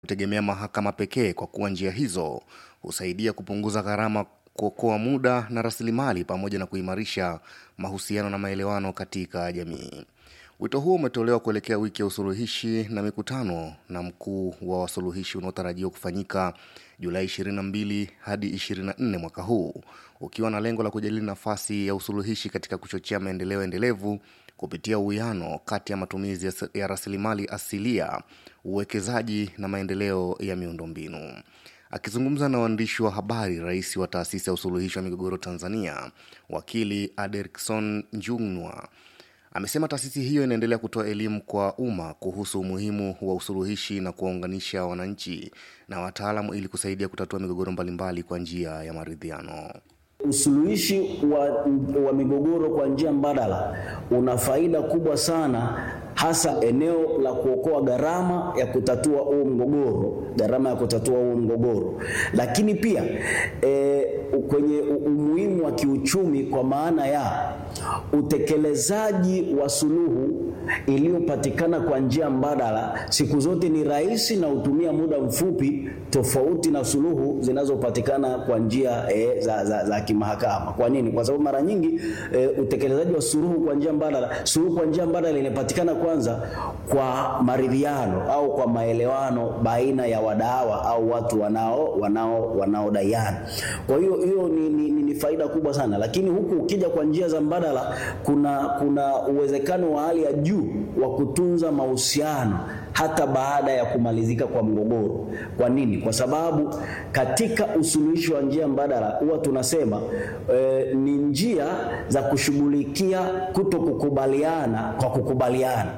kutegemea mahakama pekee kwa kuwa njia hizo husaidia kupunguza gharama, kuokoa muda na rasilimali pamoja na kuimarisha mahusiano na maelewano katika jamii. Wito huo umetolewa kuelekea wiki ya usuluhishi na mikutano na mkuu wa wasuluhishi unaotarajiwa kufanyika Julai 22 hadi 24 mwaka huu, ukiwa na lengo la kujadili nafasi ya usuluhishi katika kuchochea maendeleo endelevu kupitia uwiano kati ya matumizi ya, ya rasilimali asilia, uwekezaji na maendeleo ya miundombinu. Akizungumza na waandishi wa habari, rais wa taasisi ya usuluhishi wa migogoro Tanzania, wakili Aderkson Njung'wa amesema taasisi hiyo inaendelea kutoa elimu kwa umma kuhusu umuhimu wa usuluhishi na kuwaunganisha wananchi na wataalamu ili kusaidia kutatua migogoro mbalimbali kwa njia ya maridhiano. Usuluhishi wa, wa migogoro kwa njia mbadala una faida kubwa sana, hasa eneo la kuokoa gharama ya kutatua huo mgogoro, gharama ya kutatua huo mgogoro, lakini pia e, kwenye umuhimu wa kiuchumi kwa maana ya utekelezaji wa suluhu iliyopatikana kwa njia mbadala siku zote ni rahisi na hutumia muda mfupi, tofauti na suluhu zinazopatikana kwa njia e, za, za, za kimahakama. Kwa nini? Kwa sababu mara nyingi e, utekelezaji wa suluhu kwa njia mbadala, suluhu kwa njia mbadala inapatikana kwanza kwa maridhiano au kwa maelewano baina ya wadawa au watu wanao wanao wanaodaiana. Kwa hiyo hiyo ni, ni, ni, ni faida kubwa sana, lakini huku ukija kwa njia za mbadala kuna kuna uwezekano wa hali ya juu wa kutunza mahusiano hata baada ya kumalizika kwa mgogoro. Kwa nini? Kwa sababu katika usuluhishi wa njia mbadala huwa tunasema e, ni njia za kushughulikia kuto kukubaliana kwa kukubaliana.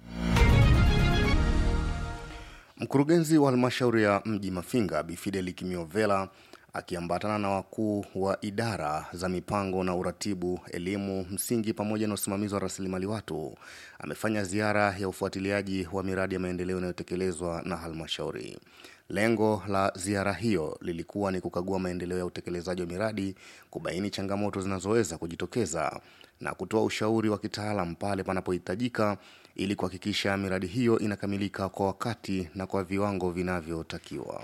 Mkurugenzi wa halmashauri ya mji Mafinga Bifideli Kimiovela akiambatana na wakuu wa idara za mipango na uratibu, elimu msingi pamoja na usimamizi wa rasilimali watu amefanya ziara ya ufuatiliaji wa miradi ya maendeleo inayotekelezwa na halmashauri. Lengo la ziara hiyo lilikuwa ni kukagua maendeleo ya utekelezaji wa miradi, kubaini changamoto zinazoweza kujitokeza na kutoa ushauri wa kitaalam pale panapohitajika ili kuhakikisha miradi hiyo inakamilika kwa wakati na kwa viwango vinavyotakiwa.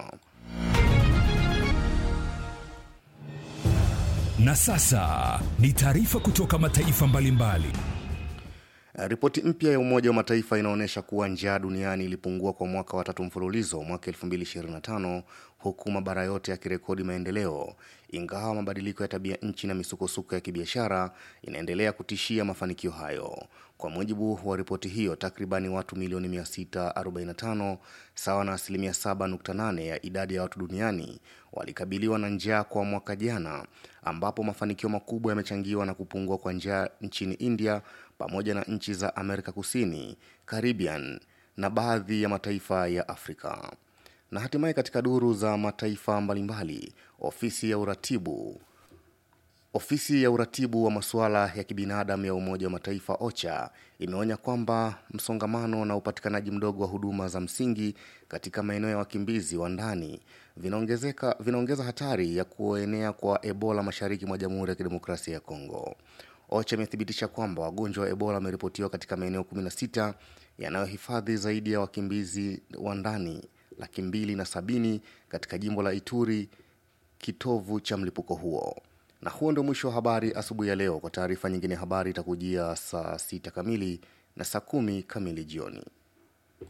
Na sasa ni taarifa kutoka mataifa mbalimbali. Ripoti mpya ya Umoja wa Mataifa inaonyesha kuwa njaa duniani ilipungua kwa mwaka wa tatu mfululizo mwaka 2025 huku mabara yote yakirekodi maendeleo, ingawa mabadiliko ya tabia nchi na misukosuko ya kibiashara inaendelea kutishia mafanikio hayo. Kwa mujibu wa ripoti hiyo, takribani watu milioni 645 sawa na asilimia 7.8 ya idadi ya watu duniani walikabiliwa na njaa kwa mwaka jana, ambapo mafanikio makubwa yamechangiwa na kupungua kwa njaa nchini India pamoja na nchi za Amerika Kusini, Caribbean na baadhi ya mataifa ya Afrika. Na hatimaye katika duru za mataifa mbalimbali, ofisi ya uratibu Ofisi ya uratibu wa masuala ya kibinadamu ya Umoja wa Mataifa OCHA imeonya kwamba msongamano na upatikanaji mdogo wa huduma za msingi katika maeneo ya wakimbizi wa ndani vinaongezeka vinaongeza hatari ya kuenea kwa Ebola mashariki mwa Jamhuri ya Kidemokrasia ya Kongo. OCHA imethibitisha kwamba wagonjwa wa Ebola wameripotiwa katika maeneo 16 yanayohifadhi zaidi ya wakimbizi wa ndani laki mbili na sabini katika jimbo la Ituri, kitovu cha mlipuko huo. Na huo ndio mwisho wa habari asubuhi ya leo. Kwa taarifa nyingine, habari itakujia saa sita kamili na saa kumi kamili jioni.